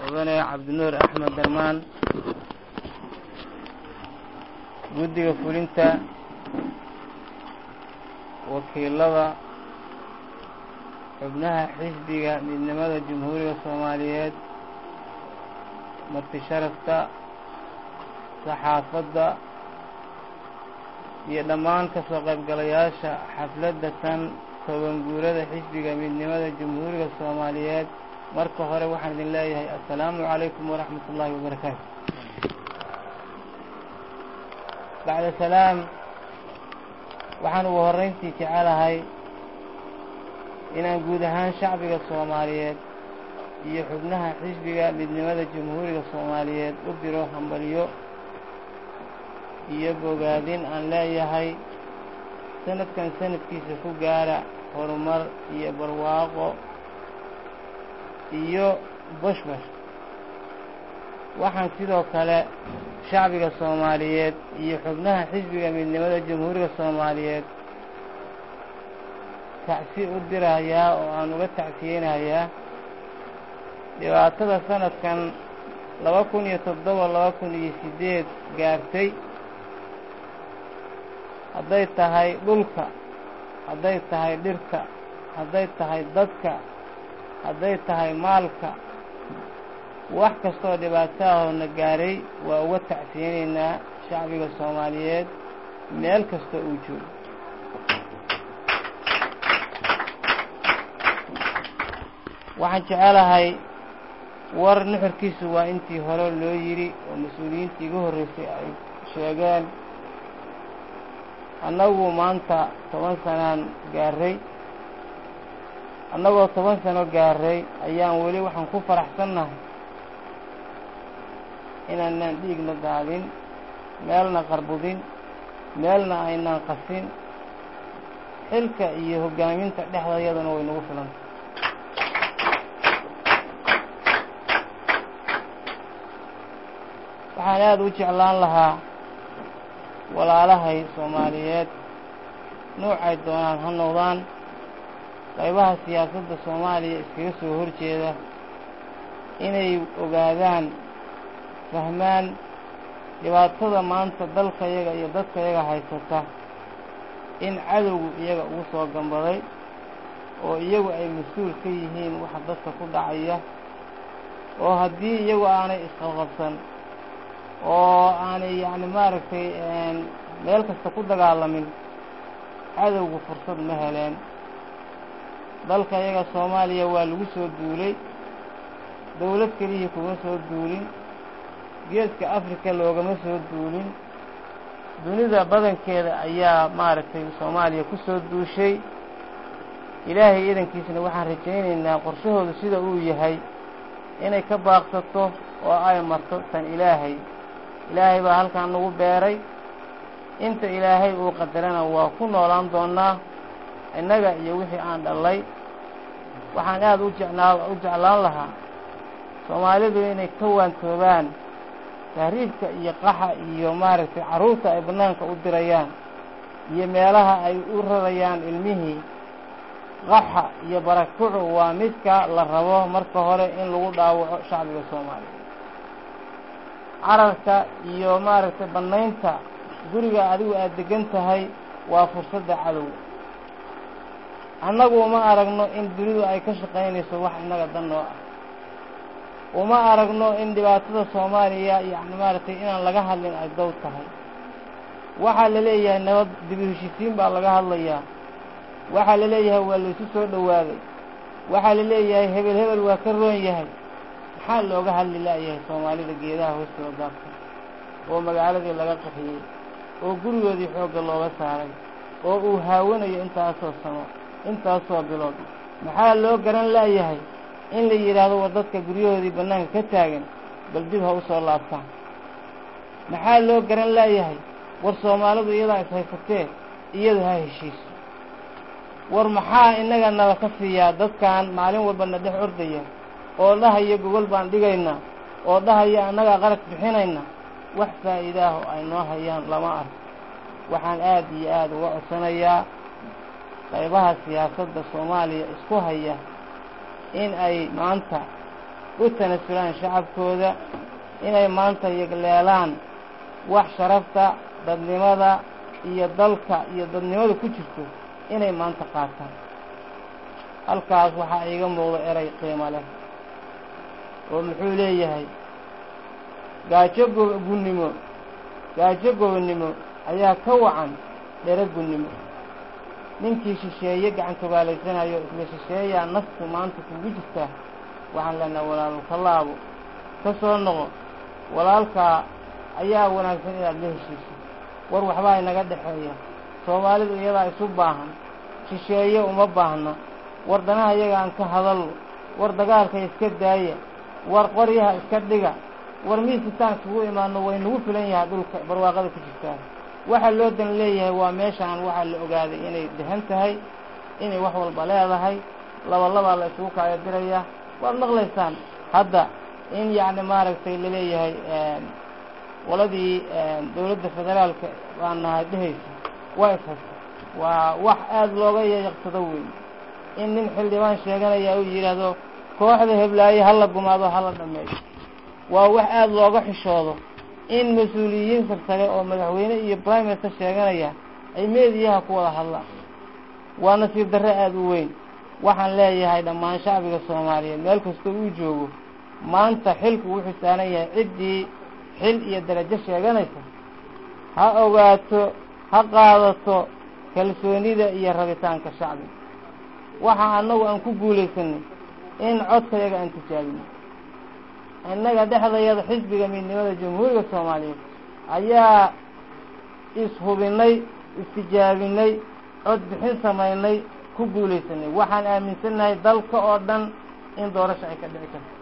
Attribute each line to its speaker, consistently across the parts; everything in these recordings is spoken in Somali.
Speaker 1: mudane cabdinuur axmed darmaan guddiga fulinta wakiilada xubnaha xisbiga midnimada jamhuuriga soomaaliyeed marti sharafta saxaafadda iyo dhammaan ka soo qaybgalayaasha xafladda tan toban guurada xisbiga midnimada jamhuuriga soomaaliyeed marka hore waxaan idin leeyahay assalaamu calaykum waraxmat ullaahi wabarakaatu bacda salaam waxaan ugu horrayntii jecelahay inaan guud ahaan shacbiga soomaaliyeed iyo xubnaha xisbiga midnimada jamhuuriga soomaaliyeed u diro hambalyo iyo bogaadin aan leeyahay sanadkan sanadkiisa ku gaara horumar iyo barwaaqo iyo bashbash waxaan sidoo kale shacbiga soomaaliyeed iyo xubnaha xisbiga midnimada jamhuuriga soomaaliyeed tacsi u dirayaa oo aan uga tacsiyeynayaa dhibaatada sanadkan laba kun iyo toddoba laba kun iyo siddeed gaartay hadday tahay dhulka hadday tahay dhirta hadday tahay dadka hadday tahay maalka wax kastoo dhibaato ahoona gaaray waa uga tacsiyeynaynaa shacbiga soomaaliyeed meel kastoo uu joogo waxaan jecelahay war nuxurkiisu waa intii hore loo yidhi oo mas-uuliyiintii igu horreysay ay sheegeen annagu maanta toban sanaan gaarray annagoo toban sano gaarray ayaan weli waxaan ku faraxsannahay inaanaan dhiigna daadin meelna qarbudin meelna aynaan qasin xilka iyo hoggaaminta dhexdayaduna way nagu filantay waxaan aada u jeclaan lahaa walaalahay soomaaliyeed nuucay doonaan ha noqdaan qaybaha siyaasadda soomaaliya iskaga soo horjeeda inay ogaadaan fahmaan dhibaatada maanta dalkayaga iyo dadkayaga haysata in cadowgu iyaga ugu soo gambaday oo iyagu ay mas-uul ka yihiin waxa dadka ku dhacaya oo haddii iyagu aanay isqabqabsan oo aanay yacni maaragtay meel kasta ku dagaalamin cadowgu fursad ma heleen dalka iyaga soomaaliya waa lagu soo duulay dawlad kelihii kuma soo duulin geeska afrika loogama soo duulin dunida badankeeda ayaa maaragtay soomaaliya ku soo duushay ilaahay idankiisna waxaan rajaynaynaa qorshahoodu sida uu yahay inay ka baaqsato oo ay marto tan ilaahay ilaahay baa halkaan nagu beeray inta ilaahay uu qadarana waa ku noolaan doonnaa innaga iyo wixii aan dhallay waxaan aada u jecnaa u jeclaan lahaa soomaalidu inay ka waantoobaan tahriibka iyo qaxa iyo maaragtay carruurta ay bannaanka u dirayaan iyo meelaha ay u rarayaan ilmihii qaxa iyo barakucu waa midka la rabo marka hore in lagu dhaawaco shacbiga soomaaliya cararka iyo maaragtay bannaynta guriga adigu aada degan tahay waa fursadda cadowga annagu uma aragno in dunidu ay ka shaqaynayso wax innaga dan noo ah uma aragno in dhibaatada soomaaliya yacni maaragtay inaan laga hadlin ay dow tahay waxaa la leeyahay nabad dibi heshisiin baa laga hadlayaa waxaa la leeyahay waa laysu soo dhowaaday waxaa la leeyahay hebel hebel waa ka roon yahay maxaa looga hadli la'yahay soomaalida geedaha hoostooda daabsan oo magaaladii laga qaxiyey oo gurigoodii xoogga looga saaray oo uu haawanayo intaasoo sano intaasoo bilood maxaa loo garan la'yahay in la yidhaahdo war dadka guryahoodii bannaanka ka taagan bal dib ha u soo laabtaan maxaa loo garan la'yahay war soomaalidu iyadaa ishaysatee iyadu ha heshiiso war maxaa innaga nala ka siiyaa dadkan maalin walba na dhex ordaya oo dhahaya gogol baan dhigaynaa oo dhahaya annagaa qarag bixinayna wax faa'iidaaho ay noo hayaan lama arko waxaan aad iyo aada uga codsanayaa qaybaha siyaasadda soomaaliya isku haya in ay maanta u tanasulaan shacabkooda inay maanta yegleelaan wax sharafta dadnimada iyo dalka iyo dadnimada ku jirto inay maanta qaataan halkaas waxaa iiga muuqda eray qiimo leh oo muxuu leeyahay gaajo gunnimo gaajo gobonnimo ayaa ka wacan dhere gunnimo ninkii shisheeye gacantogaalaysanaayo isla shisheeyaa naftu maanta kugu jirtaa waxaan leenaha walaalu ka laabo ka soo noqo walaalkaa ayaa wanaagsan inaad la heshiiso war waxbaa inaga dhexeeya soomaalidu iyadaa isu baahan shisheeye uma baahna war danaha iyaga aan ka hadalno war dagaalka iska daaya war qoryaha iska dhiga war miisitaan isugu imaano way nagu filan yahay dhulka barwaaqada ku jirtaa waxaa loo dan leeyahay waa meeshaan waxaa la ogaaday inay dehan tahay inay wax walba leedahay laba labaa la isugu kaaga diraya waad maqlaysaan hadda in yacni maaragtay laleeyahay qoladii dawladda federaalka baan nahay dhehaysa waa ishaysa waa wax aada looga yayaqsado weyn in nin xildhibaan sheeganaya uu yidhaahdo kooxda heblaaye hala gumaado hala dhameeyo waa wax aada looga xishoodo in mas-uuliyiin sarsare oo madaxweyne iyo prime minister sheeganaya ay meediyaha ku wada hadlaan waa nasiib darre aada u weyn waxaan leeyahay dhammaan shacbiga soomaaliyeed meel kastoo uu joogo maanta xilku wuxuu saaran yahay ciddii xil iyo darajo sheeganaysa ha ogaato ha qaadato kalsoonida iyo rabitaanka shacbiga waxa annagu aan ku guulaysanay in codkayaga aan tijaabino innaga dhexdayada xisbiga midnimada jamhuuriga soomaaliyeed ayaa ishubinay istijaabinay cod bixin samaynay ku guulaysanay waxaan aaminsannahay dalka oo dhan in doorasho ay ka dhici karto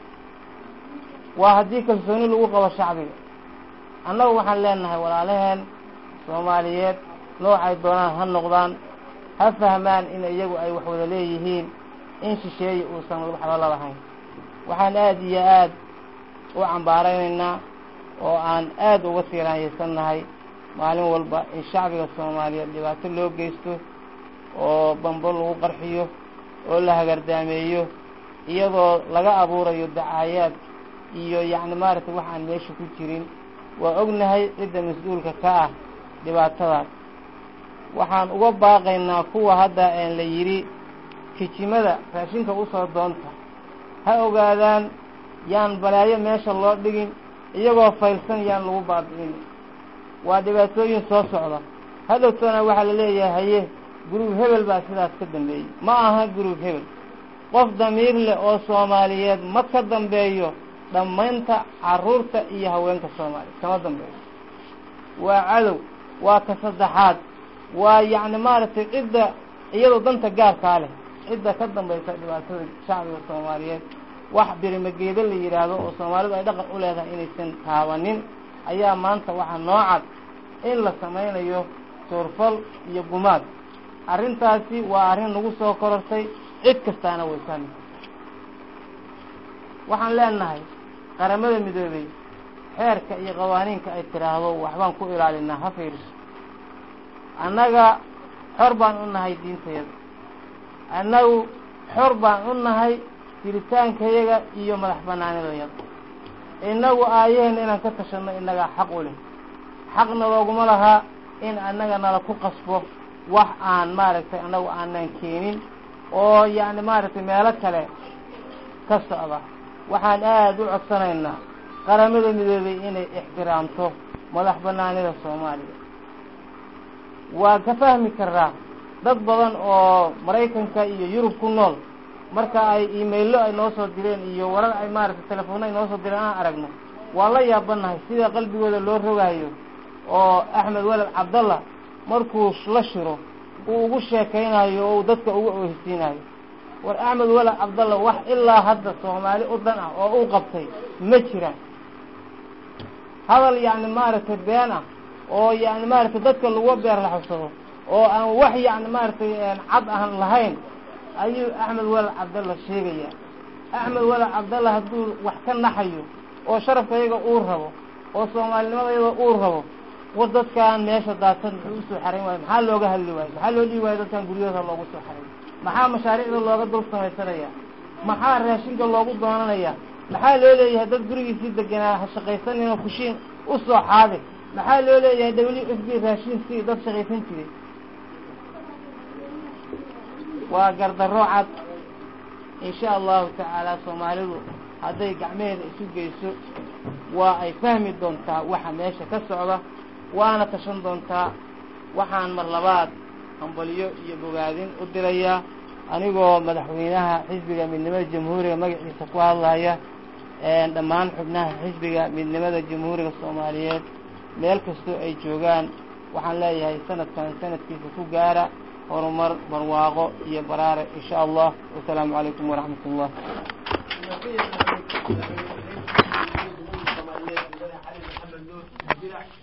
Speaker 1: waa haddii kalsooni lagu qabo shacbiga annagu waxaan leenahay walaalaheen soomaaliyeed noocay doonaan ha noqdaan ha fahmaan in iyagu ay wax wada leeyihiin in shisheeye uusan waxba la lahayn waxaan aada iyo aada u cambaaraynaynaa oo aan aada uga siiraanyaysannahay maalin walba in shacbiga soomaaliyeed dhibaato loo geysto oo bambo lagu qarxiyo oo la hagardaameeyo iyadoo laga abuurayo dacaayaad iyo yacni maaragtay wax aan meesha ku jirin waa ognahay cidda mas-uulka ka ah dhibaatadaas waxaan uga baaqaynaa kuwa hadda la yidhi kijimada raashinka usoo doonta ha ogaadaan yaan balaayo meesha loo dhigin iyagoo faylsan yaan lagu baabi'in waa dhibaatooyin soo socda hadhowtoona waxaa la leeyahay haye guruub hebel baa sidaas ka dambeeyey ma aha guruub hebel qof damiir leh oo soomaaliyeed ma ka dambeeyo dhammaynta carruurta iyo haweenka soomaaliya kama dambeeyo waa cadow waa ka saddexaad waa yacni maaragtay cidda iyadoo danta gaarkaa leh cidda ka dambaysa dhibaatada shacbiga soomaaliyeed wax birimageedo la yidhaahdo oo soomaalidu ay dhaqan u leedahay inaysan taabanin ayaa maanta waxaa noo cad in la samaynayo suurfal iyo gumaad arrintaasi waa arrin nagu soo korortay cid kastaana way fahmi waxaan leenahay qaramada midoobey xeerka iyo qawaaniinka ay tidhaahdo waxbaan ku ilaalinaa ha fiiriso annaga xor baan u nahay diintayada annagu xor baan u nahay jiritaankayaga iyo madax banaanidayada innagu aayaheen inaan ka tashanno innagaa xaq u leh xaqna looguma lahaa in annaga nala ku qasbo wax aan maaragtay annagu aanan keenin oo yacni maaragtay meelo kale ka socda waxaan aada u codsanaynaa qaramada midoobey inay ixtiraamto madax banaanida soomaaliya waa ka fahmi karaa dad badan oo maraykanka iyo yurub ku nool marka ay imaillo ay noo soo direen iyo warar ay maaragtay telefoonno ay noo soo direen aan aragno waan la yaabanahay sida qalbigooda loo rogaayo oo axmed weled cabdallah markuu la shiro uu ugu sheekaynayo oo uu dadka ugu oohisiinayo war axmed weled cabdallah wax ilaa hadda soomaali u dhan ah oo uu qabtay ma jiraan hadal yacni maaragtay been ah oo yacni maaragtay dadka lagu beer la xabsado oo aan wax yacni maaragtay cad aan lahayn ayuu axmed weled cabdallah sheegaya axmed weled cabdallah hadduu wax ka naxayo oo sharafkayaga uu rabo oo soomaalinimadayada uu rabo war dadkaan meesha daadsan muxuu usoo xarayn waayo maxaa looga hadli waayo maxaa loo dhihi waayo dadkaan guryahooda loogu soo xaray maxaa mashaariicda looga dul samaysanaya maxaa raashinka loogu doonanaya maxaa loo leeyahay dad gurigiisii deganaa ha shaqaysanino kushiin u soo xaadir maxaa loo leeyahay w f b raashin si dad shaqaysan jiray waa gardarro cad insha allahu tacaala soomaalidu hadday gacmaheeda isu geyso waa ay fahmi doontaa waxa meesha ka socda waana tashan doontaa waxaan mar labaad hambalyo iyo bogaadin u dirayaa anigoo madaxweynaha xisbiga midnimada jamhuuriga magaciisa ku hadlaya dhammaan xubnaha xisbiga midnimada jamhuuriga soomaaliyeed meel kastoo ay joogaan waxaan leeyahay sanadkan sanadkiisa ku gaara horumar barwaaqo iyo baraare insha allah wasalaamu calaykum waraxmat ullah
Speaker 2: Soomaaliyeed, Xasan Maxamed Nuur,